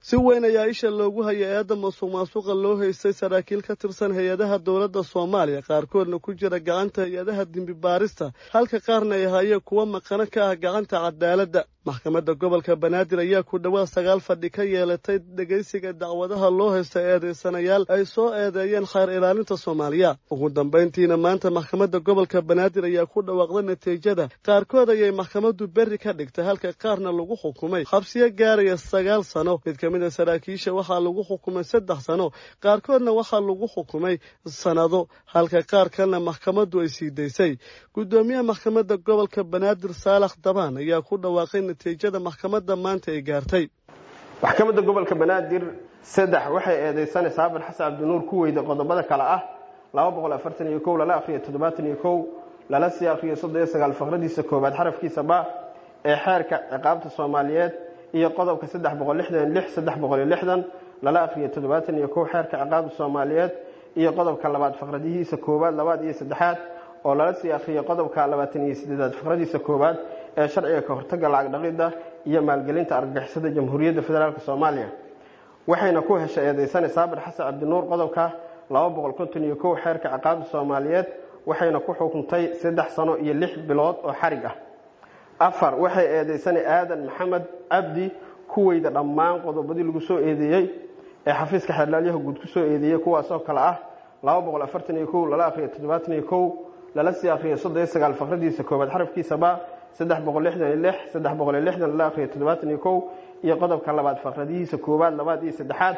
si weyn ayaa isha loogu hayay eedda masuq maasuqa loo haystay saraakiil ka tirsan hay-adaha dowladda soomaaliya qaarkoodna ku jira gacanta hay-adaha dembi baarista halka qaarna ay hayeen kuwo maqano ka ah gacanta cadaaladda maxkamadda gobolka banaadir ayaa ku dhowaad sagaal fadhi ka yeelatay dhegaysiga dacwadaha loo haysta eedaysanayaal ay soo eedeeyeen khayr ilaalinta soomaaliya ugu dambayntiina maanta maxkamadda gobolka banaadir ayaa ku dhawaaqday natiijada qaarkood ayay maxkamaddu berri ka dhigtay halka qaarna lagu xukumay xabsiyo gaaraya sagaal sano mid ka mid a saraakiisha waxaa lagu xukumay saddex sano qaarkoodna waxaa lagu xukumay sannado halka qaar kalena maxkamaddu ay sii daysay guddoomiyaha maxkamadda gobolka banaadir saalax dabaan ayaa ku dhawaaqay natiijada maxkamadda maanta ay gaartay maxkamadda gobolka banaadir saddex waxay eedeysanaysaa haban xasan cabdinuur ku weyda qodobada kale ah laba boqol afartan iyo kow lala akhriyo toddobaatan iyo kow lala sii akhriyo soddon iyo sagaal faqradiisa koowaad xarafkiisa ba ee xeerka ciqaabta soomaaliyeed iyo qodobka saddex boqol lixdan lix saddex boqol iyo lixdan lala akhriyo toddobaatan iyo kow xeerka ciqaabta soomaaliyeed iyo qodobka labaad faqradihiisa koowaad labaad iyo saddexaad oo lala sii akhriyo qodobka labaatan iyo sideedaad faqradiisa koowaad ee sharciga ka hortagga lacag dhaqidda iyo maalgelinta argagixisada jamhuuriyadda federaalk soomaaliya waxayna ku heshay eedeysane saabir xasan cabdinuur qodobka laba boqol konton iyo kow xeerka ciqaabta soomaaliyeed waxayna ku xukuntay saddex sano iyo lix bilood oo xarig ah afar waxay eedeysane aadan maxamed cabdi ku weyda dhammaan qodobadii lagu soo eedeeyey ee xafiiska xeerlaalyaha guud kusoo eedeeyey kuwaasoo kale ah laba boqol afartan iyo kow lala akhriyo toddobaatan iyo kow lala sii akhriyo soddon iyo sagaal faqradiisa koowaad xarafkiisaba saddex boqol lixdan iyo lix saddex boqol iyo lixdan lala akhriyo toddobaatan iyo kow iyo qodobka labaad faqradihiisa koowaad labaad iyo saddexaad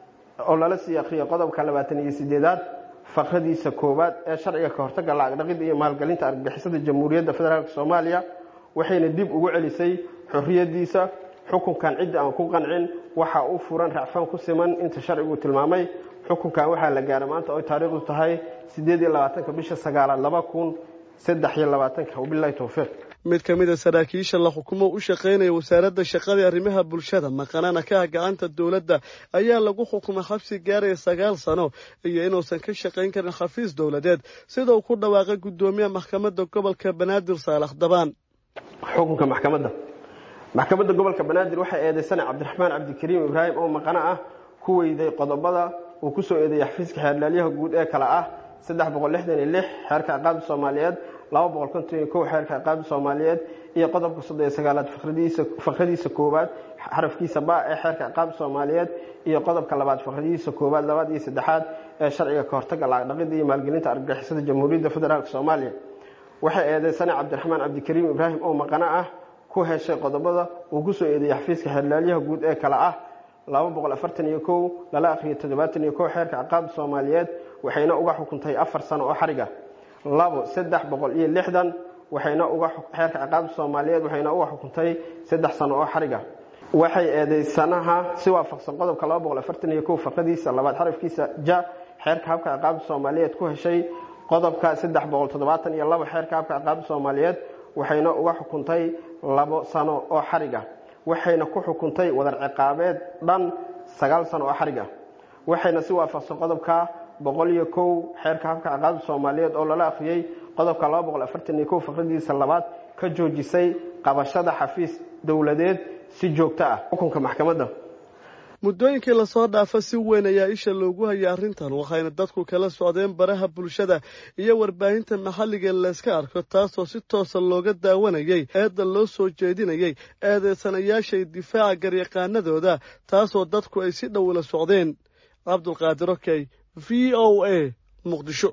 oo lala sii akhriyo qodobka labaatan iyo sideedaad faqradiisa koowaad ee sharciga ka hortagga lacag dhaqidda iyo maalgelinta argagixisada jamhuuriyadda federaalk soomaaliya waxayna dib ugu celisay xorriyadiisa xukunkan cidda aan ku qancin waxaa u furan racfaan ku siman inta sharcigu tilmaamay xukunkan waxaa la gaaray maanta oy taariikhdu tahay siddeed iyo labaatanka bisha sagaalaad laba kun saddex iyo labaatanka wabilahi towfiiq mid ka mid a saraakiisha la xukumo u shaqaynaya wasaaradda shaqada arrimaha bulshada maqanana ka ah gacanta dowladda ayaa lagu xukumay xabsi gaaraya sagaal sano iyo inuusan ka shaqayn karin xafiis dowladeed sida uu ku dhawaaqay guddoomiyaha maxkamadda gobolka banaadir saalax dabaan xukunka maxkamadda maxkamadda gobolka banaadir waxay eedeysana cabdiraxmaan cabdikariim ibraahim oo maqano ah ku weyday qodobada uu kusoo eedeeyay xafiiska xeerlaalyaha guud ee kale ah saddex boqol lixdan iyo lix xeerka ciqaabta soomaaliyeed laba boqol konton iyo kow xeerka ciqaabta soomaaliyeed iyo qodobka soddon iyo sagaalaad faqradiisa koowaad xarafkiisa ba ee xeerka ciqaabta soomaaliyeed iyo qodobka labaad faqradihiisa koowaad labaad iyo saddexaad ee sharciga ka hortagga lacag dhaqidda iyo maalgelinta argagixisada jamhuuriyadda federaalk soomaaliya waxay eedeysana cabdiraxmaan cabdikariim ibraahim oo maqano ah ku heshay qodobada uu kusoo eedeeyey xafiiska xeerlaalyaha guud ee kale ah laba boqol afartan iyo kow lala akhriyo toddobaatan iyo kow xeerka ciqaabta soomaaliyeed waxayna uga xukuntay afar sano oo xariga labo saddex boqol iyo lixdan waxayna uga xeerka ciqaabta soomaaliyeed waxayna uga xukuntay saddex sano oo xariga waxay eedeysanaha si waafaqsan qodobka laba boqol afartan iyo kow faqadiisa labaad xarafkiisa ja xeerka habka ciqaabta soomaaliyeed ku heshay qodobka saddex boqol toddobaatan iyo labo xeerka habka ciqaabta soomaaliyeed waxayna uga xukuntay labo sano oo xariga waxayna ku xukuntay wadar ciqaabeed dhan sagaal sano oo xariga waxayna si waafaqsan qodobka boqol iyo kow xeerka habka ciqaabta soomaaliyeed oo lala akhriyey qodobka laba boqol afartan iyo kow faqradiisa labaad ka joojisay qabashada xafiis dowladeed si joogto ah xukunka maxkamadda muddooyinkii lasoo dhaafa si weyn ayaa isha loogu hayay arrintan waxayna dadku kala socdeen baraha bulshada iyo warbaahinta maxalliga layska arko taasoo si toosa looga daawanayay eedda loo soo jeedinayay eedeysanayaashay difaaca garyaqaanadooda taasoo dadku ay si dhow ula socdeen cabdulqaadir okey v o a muqdisho